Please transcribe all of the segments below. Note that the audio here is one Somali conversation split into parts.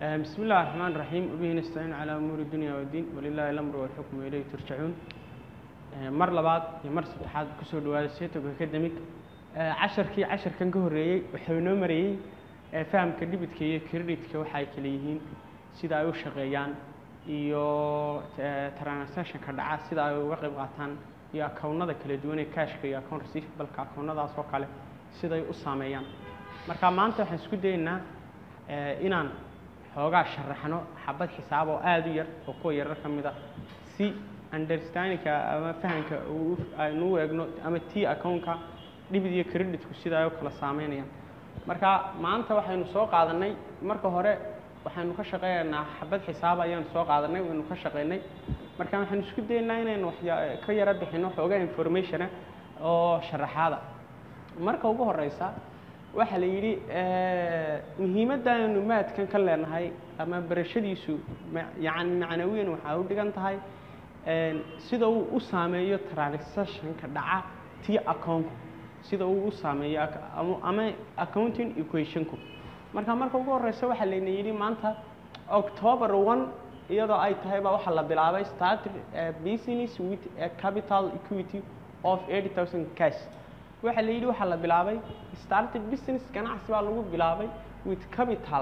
بسم الله الرحمن الرحيم وبه نستعين على أمور الدنيا والدين ولله الأمر والحكم وإليه ترجعون mar labaad iyo mar saddexaad kusoo dhawaada seetog academic casharkii casharkan ka horreeyey wuxuu inoo marayey fahamka dhibitka iyo creditka waxa ay kala yihiin sida ay u shaqeeyaan iyo transactionka dhaca sida ay uga qayb qaataan iyo akownada kala duwan ee cashka iyo account receivableka akownadaas oo kale siday u saameeyaan marka maanta waxaan isku dayeynaa inaan xoogaa sharaxno xabad xisaab oo aada u yar oo kuwa yarar ka mid a si understandingka ama fahamka aynu u eegno ama t accountka dhibid iyo creditku sida ay u kala saameynayaan marka maanta waxaynu soo qaadanay marka hore waxaynu ka shaqeynaynaa xabad xisaab ayaanu soo qaadanay waynu ka shaqeynay marka waxaynu isku dayeynaa inaynu waxya ka yaro bixino xoogaa informationa oo sharaxaada marka ugu horeysa waxaa la yidhi muhiimadda aynu maadkan ka leenahay ama barashadiisu yani macnawiyan waxaa u dhigan tahay sida uu u saameeyo transactionka dhaca t accountka sida uu u saameeyo ama accounting equationku marka marka ugu horeysa waxaa layna yidhi maanta october one iyadoo ay tahay baa waxaa la bilaabay started business with a capital equity of eighty thousand cash waxaa la yidhi waxaa la bilaabay started business ganacsi baa lagu bilaabay with capital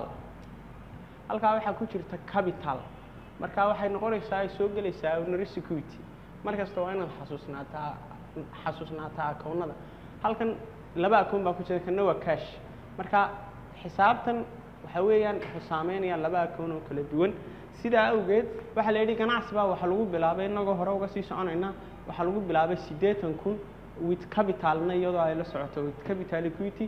halkaa waxaa ku jirta capital marka waxay noqonaysaa ay soo gelaysaa owner security mar kasta waa inaad xasuusnaataa xasuusnaataa akownada halkan laba akown baa ku jira kana waa cash marka xisaabtan waxa weeyaan wuxuu saameynayaan laba akown oo kala duwan sidaa awgeed waxaa la yidhi ganacsi baa waxaa lagu bilaabay inagoo hore uga sii soconayna waxaa lagu bilaabay siddeetan kun with capitalna iyadoo ay la socoto with capital equity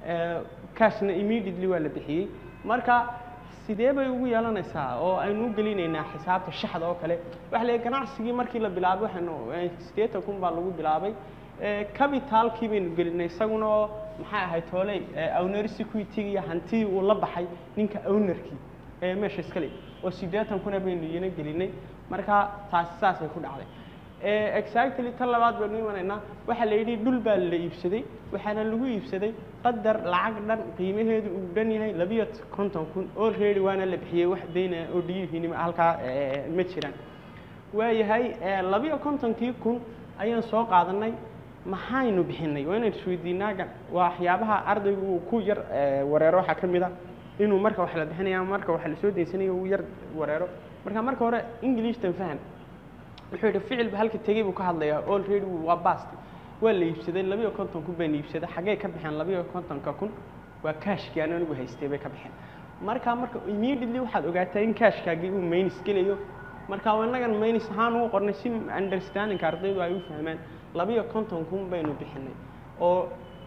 cashna immediately waa la bixiyey marka sidee bay ugu yeelanaysaa oo aynu u gelinaynaa xisaabta shaxda oo kale waxa la ganacsigii markii la bilaabay waxaynu siddeetan kun baa lagu bilaabay capitalkii baynu gelinay isaguna oo maxay ahayd tooley owner security iyo hantii uu la baxay ninka ownerkii ee meesha iskale oo siddeetan kuna baynu iyana gelinay marka taasi saasay ku dhacday exactly tan labaad baynu imanaynaa waxaa la yidhi dhul baa la iibsaday waxaana lagu iibsaday qadar lacag dhan qiimaheedu uu dhan yahay labiyo konton kun already waana la bixiyey wax dayna oo dhiyihiin halkaa ma jiraan waayahay labiyo kontonkii kun ayaan soo qaadanay maxaynu bixinay waa inaynu isweydiinaa waxyaabaha ardaygu uu ku yar wareero waxaa ka mid a inuu marka wax la bixinaya marka wax la soo daysanayo uu yar wareero marka marka hore englishtan fahan wuxuu yidhi ficilba halka tegey buu ka hadlayaa already waa bast waa la iibsaday labiyo konton kun baan iibsaday xaggee ka baxeen labiyo kontonka kun waa kaashkii aan anigu haystay bay ka baxeen marka marka immediately waxaad ogaataa in kaashkaagii uu maynis gelayo marka innagan maynis ahaan ugu qornay si understandingka ardaydu ay u fahmaan labiyo konton kun baynu bixinay oo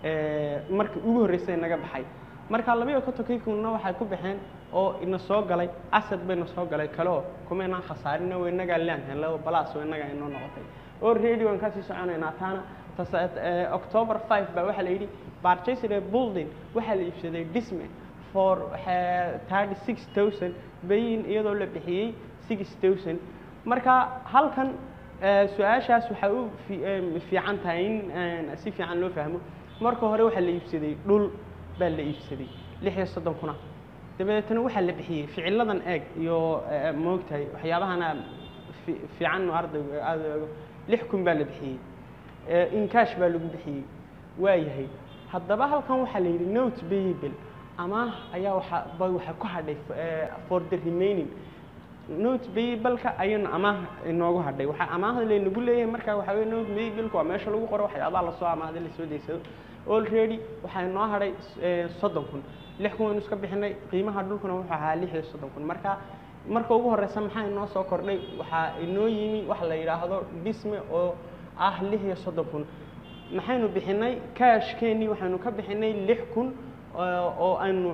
marka ugu horreysay naga baxay marka labiyo kontonkii kunna waxay ku baxeen oo ina soo galay asad bayna soo galay kaleo kumaynaan khasaarin oo inagaa leanhan laba balaas oo inagaa inoo noqotay already waan kasii soconaynaa taana october five baa waxaa la yidhi barchesire building waxaa la iibsaday disme for thirty six thousand bayin iyadoo la bixiyey six thousand marka halkan su-aashaas waxay u fiican tahay in si fiican loo fahmo marka hore waxaa la iibsaday dhul baa la iibsaday lix iyo soddon kuna dabadeetna waxaa la bixiyey ficiladan eeg iyo moogtahay waxyaabahana fiican ardaygu aada eego lix kun baa la bixiyey incash baa lagu bixiyey waayahay haddaba halkan waxaa la yidhi note bayable amaah ayaa waxa bay waxay ku hadhay for the remaining note bayableka ayaynu amaah inoogu hadhay waxaa amaahda laynagu leeyahay marka waxaa weye note bayableka waa meesha lagu qoro waxyaabaha lasoo amaahday lasoo deysado already waxaa inoo hadhay soddon kun lix kun waynu iska bixinay qiimaha dhulkuna wuxuu ahaa lix iyo soddon kun marka marka ugu horeysa maxaa inoo soo kordhay waxaa inoo yimi waxa la yidhaahdo dhisme oo ah lix iyo soddon kun maxaynu bixinay kaashkeenii waxaynu ka bixinay lix kun oo aynu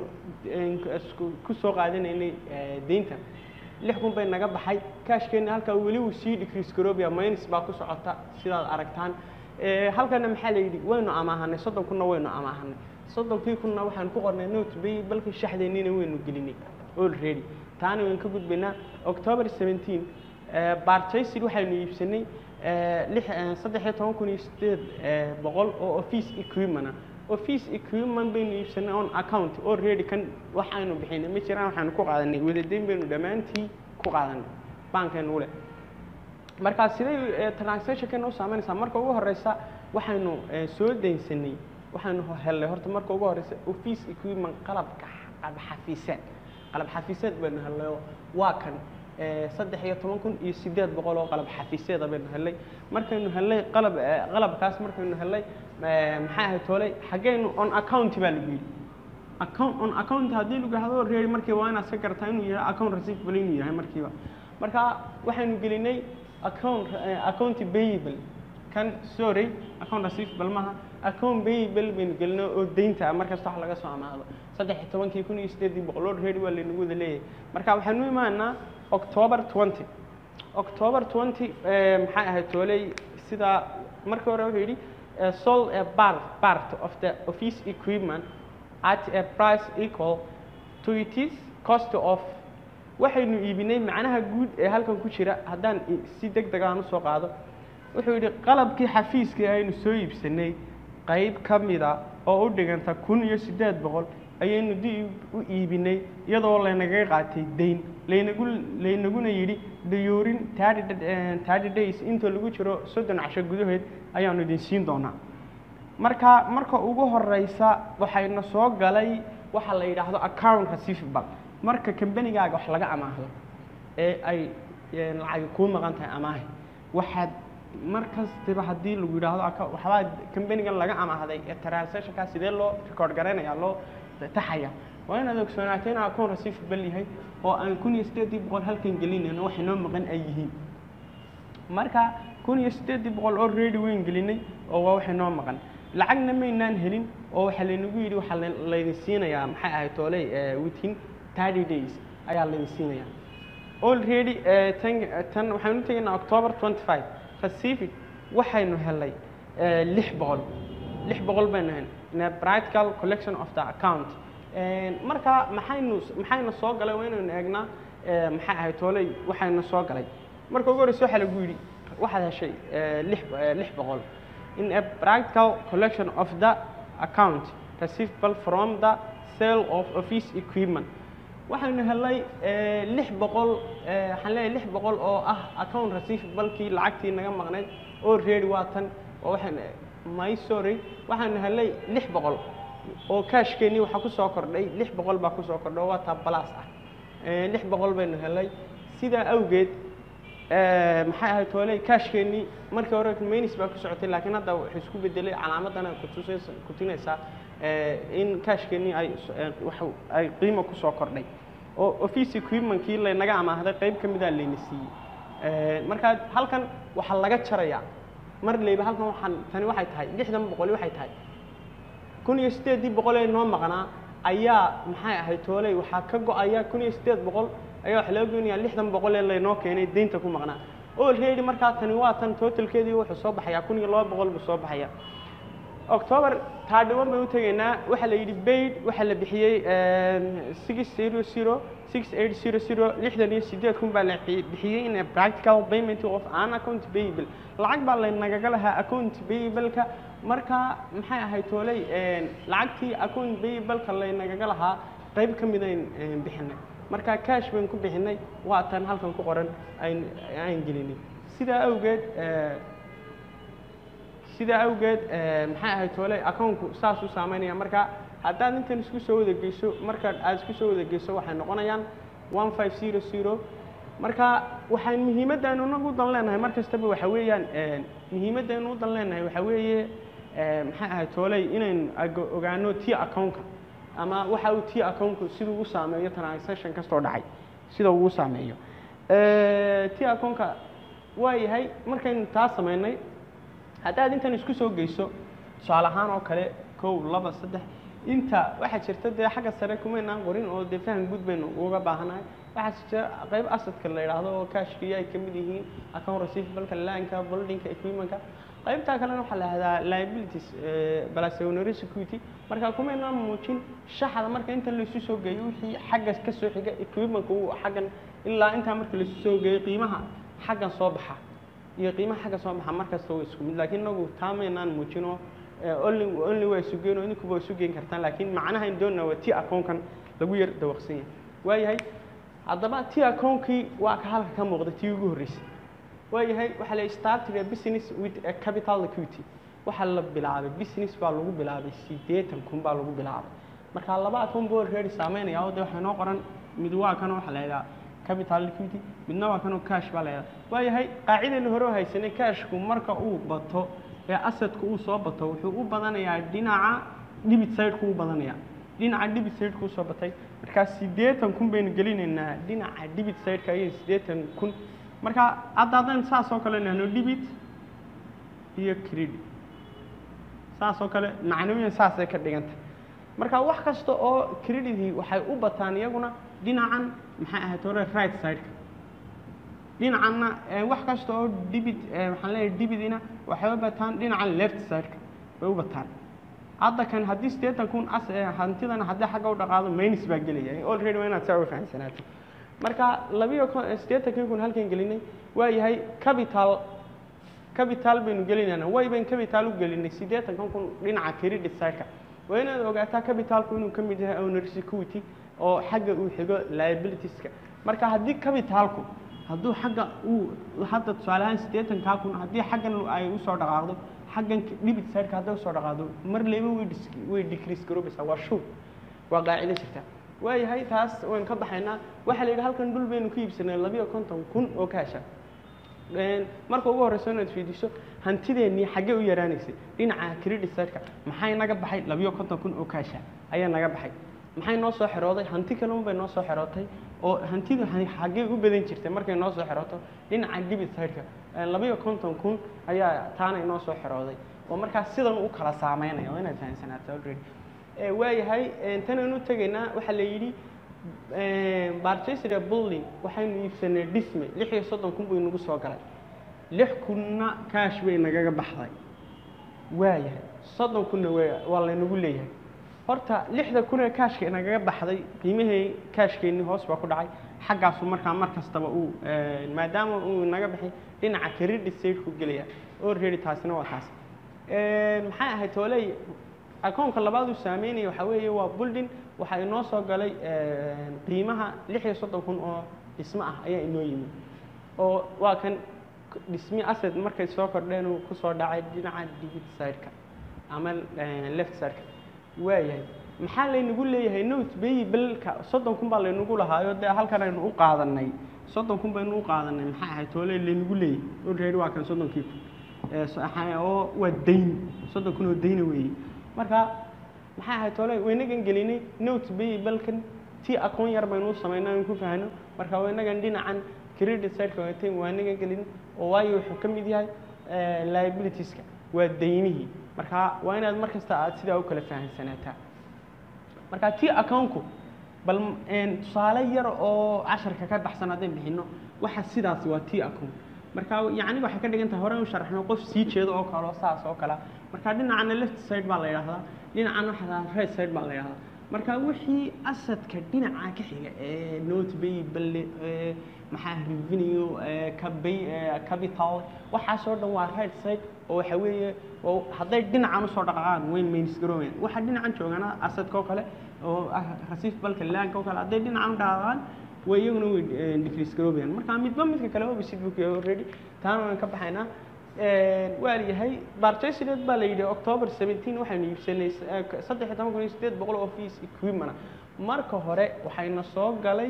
ku soo qaadanaynay deynta lix kun bay naga baxay kaashkeenii halkaa weli uu sii decrease garobia minus baa ku socota sidaad aragtaan halkana maxaa la yidhi waynu amaahanay soddon kunna waynu amaahanay soddonkii kunna waxaan ku qornay note bay balka shaxdeennina waynu gelinay already taana waynu ka gudbaynaa october seventeen barchasir waxaynu iibsanay lix saddex iyo toban kun iyo sideed boqol oo office equipment office equipment baynu iibsanay on account already kan waxaynu bixinay ma jiraan waxaanu ku qaadanay wadadeyn baynu dhammaantii ku qaadanay bankaynu ule markaa siday transactionkeena u saameynaysaa marka ugu horeysa waxaynu soo daynsanay waxaynu helnay horta marka ugu horeysa office equipment qalabka qalab xafiiseed qalab xafiiseed baynu helnay oo waa kan saddex iyo toban kun iyo sideed boqol oo qalab xafiiseeda baynu helnay markaynu helnay qalab qalabkaas markaynu helnay maxaa ahayd tooley xaggaynu on account baa lagu yidhi account on account haddii lagu yahdo reeri markiiba waa inaad iska garataa inuu yahay account receivable inuu yahay markiiba marka waxaynu gelinay account account payable kan sorry account receivable maaha account payable baynu gelinay oo deynta markasta wax laga soo amaado saddex iyo tobankii kun iyo sideedii boqol oo reeri waa laynagu wada leeyahay marka waxaanu imaanaa october twenty october twenty maxay ahayd tooley sida markii hore wuxuu yidhi sold a part, part of the office equipment at a price equal to its cost of waxaynu iibinay macnaha guud ee halkan ku jira haddaan si deg deg aan usoo qaado wuxuu yidhi qalabkii xafiiskii aynu soo iibsanay qayb ka mida oo u dhiganta kun iyo siddeed boqol ayaynu dib u iibinay iyadoo laynagaga qaatay dayn laynagu laynaguna yidhi dayoorin thirty days inta lagu jiro soddon casho gudaheed ayaanu idin siin doonaa marka marka ugu horeysa waxayna soo galay waxa la yidhaahdo account receivable marka kambanigaaga wax laga amaahdo ee ay lacagi kuu maqan tahay amaahi waxaad mar kastaba haddii lagu yidhaahdo waxbaa kambanigan laga amaahday ee transactionkaa sidee loo record garaynaya loo taxaya waa inaad ogsoonaato in account receivable yahay oo aan kun iyo sideedii boqol halkan gelinayno wax inoo maqan ay yihiin marka kun iyo sideedii boqol oo ready weyn gelinay oo waa wax inoo maqan lacagna maynaan helin oo waxaa laynagu yidhi waxaa laydin siinayaa maxay ahayd tooley within thirty days ayaa laydin siinayaa already tan tan waxaynu tegaynaa october twenty five pacific waxaynu helay lix boqol lix boqol baynu helay in a practical collection of the account marka maxaynu maxayna soo galay waa inaynu eegnaa maxay ahayd tooley waxayna soo galay marka ugu horeysa waxaa lagu yidhi waxaad heshay lix lix boqol in a practical collection of the account receivable from the sale of office equipment waxaynu helay lix boqol waxaan leeyahay lix boqol oo ah account receivablekii lacagtii naga maqnayd oo ready waa tan oo waxaan my sorry waxaanu helay lix boqol oo kaashkeenii waxaa ku soo kordhay lix boqol baa kusoo kordhay oo waa taa balas ah lix boqol baynu helay sidaa awgeed maxay ahayd tooley kaashkeenii markii hore manis baa ku socotay laakiin hadda wuxuu isku bedelay calaamadana kutusaysa kutinaysaa in kaashkeenii ay wax ay qiimo kusoo kordhay oo office equipmentkii laynaga amaahday qayb ka mida layna siiyey markaa halkan waxaa laga jarayaa mar leyba halkan waxaan tani waxay tahay lixdan boqoli waxay tahay kun iyo siddeedii boqol ee noo maqnaa ayaa maxay ahayd tooley waxaa ka go-aya kun iyo siddeed boqol ayaa waxa laga goynayaa lixdan boqol ee laynoo keenay deynta ku maqnaa already markaa tani waa tan totalkeedii wuxuu soo baxayaa kun iyo laba boqol buu soo baxaya october taadhiwan bay u tegaynaa waxaa la yidhi baid waxaa la bixiyey six zero zero six eight zero zero lixdan iyo sideed kun baa la bixiyey in a practical payment of an account payable lacag baa laynagaga lahaa account payableka marka maxay ahayd tooley lacagtii account payableka laynagaga lahaa qayb ka midayn bixinay marka cash bayn ku bixinay waa tan halkan ku qoran ayn aan gelinay sidaa awgeed sidaa awgeed maxay ahayd toole accountku saas u saameynaya marka haddaad intan isku soo wada geyso marka aad isku soo wada geyso waxay noqonayaan one five zero zero marka waxaan muhiimaddaanu inagu dan leenahay mar kastaba waxa weeyaan muhiimaddaynu u dan leenahay waxa weeye maxay ahayd tooley inaynu ogaano t accountka ama waxa uu t accountku siduu u saameeyo transaction kastoo dhacay sida uu u saameeyo t accountka waa yahay markaynu taa sameynay haddaad intan isku soo geyso tusaale ahaan oo kale kow laba saddex inta waxaa jirta dee xagga sare kumaynaan qorin oo dee faham guud baynu uga baahanahay waxaa jira qayb asadka la yidhaahdo oo kaashkiya ay ka mid yihiin account receivableka laanka buildingka equipmentka qaybtaa kalena waxaa la yihahdaa liabilities balaseonary security marka kumaynaan muujin shaxda marka inta laysu soo geeyo wixii xagga ka soo xiga equipmentka uu xaggan ilaa intaa marka laysu soo geeyo qiimaha xaggan soo baxa iyo qiimaha xagga soo baxa markasta waa isku mid laakiin inagu taa maynaan muujino only only waa isu geyn oo idinkuba waa isu geyn kartaan laakiin macnaha in doonaa waa ti accountkan lagu yar dawaqsan yahay waayahay haddaba ti account-kii waa ka halka ka muuqda tii ugu horreysay waayahay waxaa la started a business with a capital equity waxaa la bilaabay business baa lagu bilaabay siddeetan kun baa lagu bilaabay marka laba account buu already saameynaya oo de waxaa inoo qoran mid waa kan waxaa la yidhaha capital liquidity midna waa kanoo cash baa la yidhaha waayahay qaacidayna hore oo haysanay cashku marka uu bato ee assetku uu soo bato wuxuu u badanayaa dhinaca debit side-ku u badanayaa dhinaca debit side-ku usoo batay markaa siddeetan kun baynu gelinaynaa dhinaca debit side-ka ayay siddeetan kun marka hadda haddaynu saas oo kale nahno debit iyo credit saas oo kale macnawiyan saasay ka dhigantay marka wax kasta oo credit-ii waxay u bataan iyaguna dhinacan maxay ahayd hore right side-ka dhinacanna wax kasta oo debit waxaan leeyahay debit-ina waxay u bataan dhinacan left side-ka bay u bataan hadda kan haddii siddeetan kun as hantidana haddii xagga u dhaqaado minus baa gelaya already waa inaad saa u fahamsanaato marka labiyo siddeetankii kun halkan gelinay waa yahay capital capital baynu gelinaynaa way baynu capital u gelinay siddeetankan kun dhinaca credit side-ka waa inaad ogaataa capitalku inuu ka mid yahay owner security oo xagga uu xigo liabilitieska marka haddii capitalku hadduu xagga uu hadda tusaale ahaan siddeetankaa kun haddii xaggan ay usoo dhaqaaqdo xaggan debit side-ka hadday usoo dhaqaaqdo mar leyba way dis way decrease garoobaysaa waa shuur waa qaacido jirta waayahay taas waynu ka baxaynaa waxaa la yidhi halkan dhul baynu ku iibsanay labiyo konton kun oo kaasha marka ugu horreyso inaad fiidiso hantideennii xaggee u yaraanaysay dhinaca credit side-ka maxay naga baxay labiyo konton kun oo kaasha ayaa naga baxay maxay noo soo xerooday hanti kale unbay noo soo xerootay oo hantidu xaggee u badan jirtay markay noo soo xerooto dhinaca debit side-ka labiyo konton kun ayaa taana inoo soo xerooday oo markaas sidan u kala saameynaya oo inaad fahamsanaato already waayahay tanaynu tegaynaa waxaa la yidhi barchester building waxaynu iibsanay dhisme lix iyo soddon kun buu inagu soo galay lix kunna kaash bay nagaga baxday waayahay soddon kunna w waa laynagu leeyahay horta lixda kun ee kaashka inagaga baxday qiimahii kaashkeenni hoos baa ku dhacay xaggaasu markaa mar kastaba uu maadaama uu inaga baxay dhinaca credit side-ku gelaya already taasina waa taas maxay ahayd tooley akoonka labaad uu saameynaya waxaa weeye waa building waxaa inoo soo galay qiimaha lix iyo soddon kun oo dhismo ah ayaa inoo yimid oo waa kan dhismi asset markay soo kordheen uu kusoo dhacay dhinaca debit side-ka ama left side-ka waayahay maxaa laynagu leeyahay note bay belka soddon kun baa laynagu lahaayo dee halkan aynu u qaadanay soddon kun baynu u qaadanay maxaa ahayd toole laynagu leeyahay already waa kan soddonkii kun oo waa dayn soddon kun oo dayna weeye marka maxaa ahayd toole waynagan gelinay note bay belkan ti akoon yar baynu u samaynaa aan ku fahno marka waynagan dhinacan credit side-ka watay waanagan gelin oo waayo wuxuu ka mid yahay liabilitieska waa daynihii marka waa inaad mar kasta aad sidaa u kala fahamsanaataa marka ti accountku bal tusaale yar oo casharka ka baxsan haddaan bixino waxa sidaas waa ti account marka yacni waxay ka dhigan tahay hore u sharaxno qof sii jeedo oo kale oo saas oo kale marka dhinacana left side baa la yidhahdaa dhinacana waxaa right side baa la yidhahdaa marka wixii asadka dhinaca ka xiga ee note bay balle maxaa revenue kabay capital waxaasoo dhan waa right side oo waxa weeye oo hadday dhinacan usoo dhaqaaqaan wayn minus garoobeen waxa dhinacan joogana asadka oo kale oo ah rasiif balka laanka oo kale hadday dhinacan u dhaqaaqaan way iyaguna way decrease garoobayaan marka midba midka kale opposite book already taana waan ka baxaynaa waa yahay barchesideed baa la yidhi october seventeen waxaynu iibsanay saddex iyo toban kun iyo sideed boqol office equipment marka hore waxayna soo galay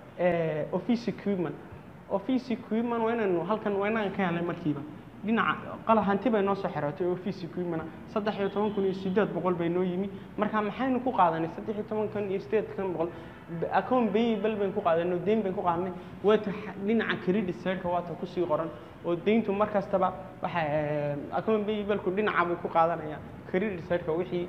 office equipment office equipment waa inaynu halkan waa inaan ka helay markiiba dhinaca qala hanti bay noo soo xerootay office equipment saddex iyo toban kun iyo sideed boqol bay noo yimi marka maxaynu ku qaadanay saddex iyo toban kun iyo sideed kan boqol account payable baynu ku qaadanay deyn baynu ku qaadanay waata dhinaca credit side-ka waata kusii qoran oo deyntu mar kastaba waxa account payable-ku dhinaca buu ku qaadanaya credit side-ka wixii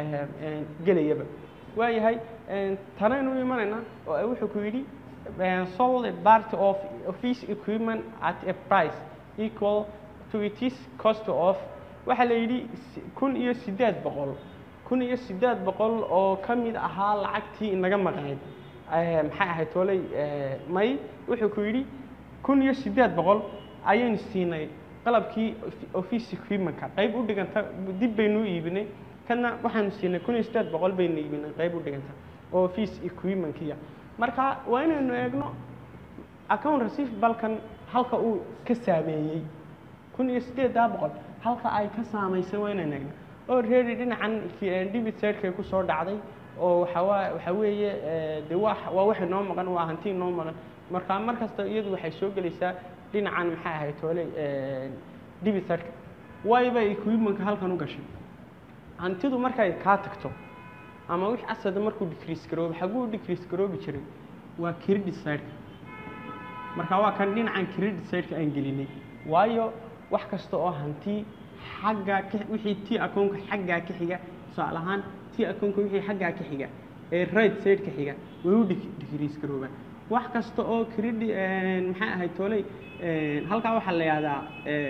gelayaba waayahay tanaynu imanaynaa oo wuxuu ku yidhi sold a part of office equipment at a price equal to its cost of waxaa la yidhi kun iyo siddeed boqol kun iyo siddeed boqol oo ka mid ahaa lacagtii inaga maqnayd maxay ahayd tooley may wuxuu ku yidhi kun iyo siddeed boqol ayaynu siinay qalabkii office equipmentka qayb u dhiganta dib baynu u iibinay kadna waxaanu siinay kun iyo siddeed boqol baynu iibinay qayb u dhiganta oo office equipmentkiya marka waa inaynu eegno account receivabalkan halka uu ka saameeyey kun iyo siddeeddaa boqol halka ay ka saamaysay waa inaynu eegno already dhinacan debit sidekay kusoo dhacday oo waxawaa waxa weeye de waa waa wax inoo maqan waa hanti inoo maqan marka mar kasta iyadu waxay soo gelaysaa dhinacan maxay ahayd toole debit sideka wayba equipmentka halkan u gashay hantidu markay kaa tagto ama wix asada markuu decrease garoobo xaguu u decrease garoobi jiray waa credit sideka marka waa kan dhinacan credit sideka aan gelinay waayo wax kasta oo hanti xagga ka wixii t akoonka xaggaa ka xiga tusaale ahaan t akoonka wixii xaggaa ka xiga ee right side ka xiga way u decrease garoobaan wax kasta oo credit maxay ahayd tooley halkaa waxaa la yihahdaa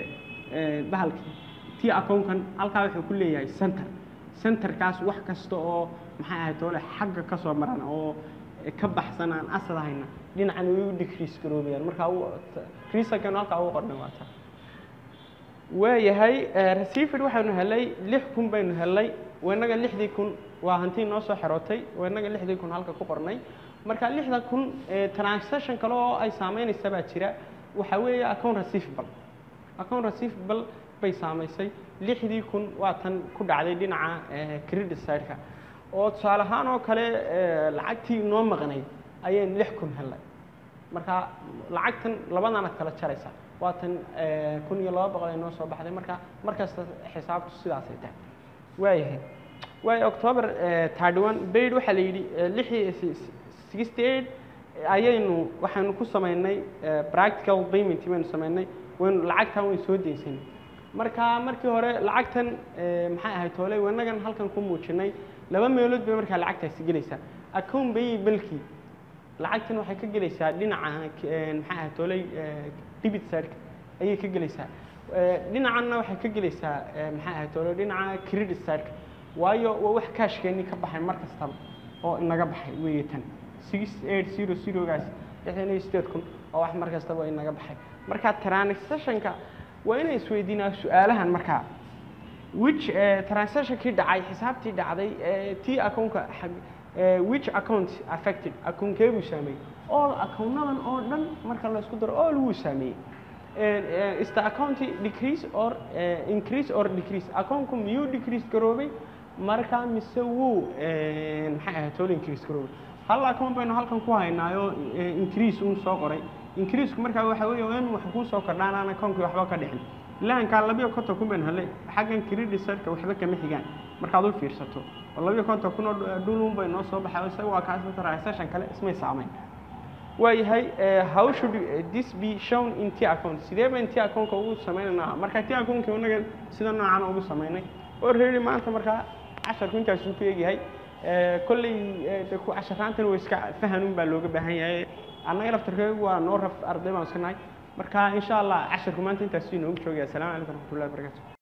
bahalkii t akoonkan halkaa wuxuu ku leeyahay center centerkaas wax kasta oo maxay ahayd toole xagga ka soo maran oo ka baxsan aan asad hayna dhinacan way u decrease garoobayaan markaa reasonkan halkaa ugu qornay waa taa waayahay receiver waxaanu helay lix kun baynu helay wanaga lixdii kun waa hantii noo soo xerootay wanaga lixdii kun halka ku qornay marka lixda kun transaction kale oo ay saameynaysa baa jira waxa weeye account receivable account receivable bay saamaysay lixdii kun waa tan ku dhacday dhinaca credit sideka oo tusaale ahaan oo kale lacagtii noo maqnayd ayaynu lix kun helnay marka lacagtan labadana kala jaraysa waa tan kun iyo laba boqol ay noo soo baxday marka mar kasta xisaabtu sidaasay tahay waayahay waayo october thirty one bayd waxaa la yidhi lixii sixty eight ayaynu waxaynu ku samaynay practical payment baynu samaynay waynu lacagtan waynu soo deysanay marka markii hore lacagtan maxay ahayd toole wanagan halkan ku muujinay laba meelood bay markaa lacagtaasi gelaysaa account bay balkii lacagtan waxay ka gelaysaa dhinaca maxay ahayd tooley debit sideka ayay ka gelaysaa dhinacanna waxay ka gelaysaa maxay ahayd toole dhinaca credit sideka waayo waa wax kaashkeennii ka baxay mar kastaba oo inaga baxay weeye tan six eight zero zerogaas lixdan iyo sideed kun oo wax mar kastaba inaga baxay marka transactionka waa inay isweydiinaa su-aalahan markaa which transactionkii dhacay xisaabtii dhacday t accountka which account affected accountee buu saameeyey all accountadan oo dhan marka la isku daro all wuu saameeyey is the account decrease or increase or decrease accountku miyuu decrease garoobay marka mise wuu maxay ahayd tool increase garoobay hal account baynu halkan ku haynaayo increase uun soo qoray increaseku markaa waxa weeye in wax kuu soo kordhaan aan accountki waxba ka dhicin lahankaa labiyo konton kun baynu helay xaggan credit sideka waxba kama xigaan markaad u fiirsato oo labiyo konton kun oo dhulun bay noo soo baxay isaga waa kaas transaction kale ismay saamayn waayahay how should this be shown in t account sidee bayn t accountka ugu sameynaynaa marka t accountka inaga sida noocan ugu samaynay already maanta markaa casharku intaasuu ku egyahay kolley casharaantan waa iska fahanun baa looga baahan yahay annaga laftarkeegu waa noo raf arday baan iska nahay marka insha allah casharku maanta intaasuu inoogu joogaya assalamu calaykum waraxmatullahi wabarakatu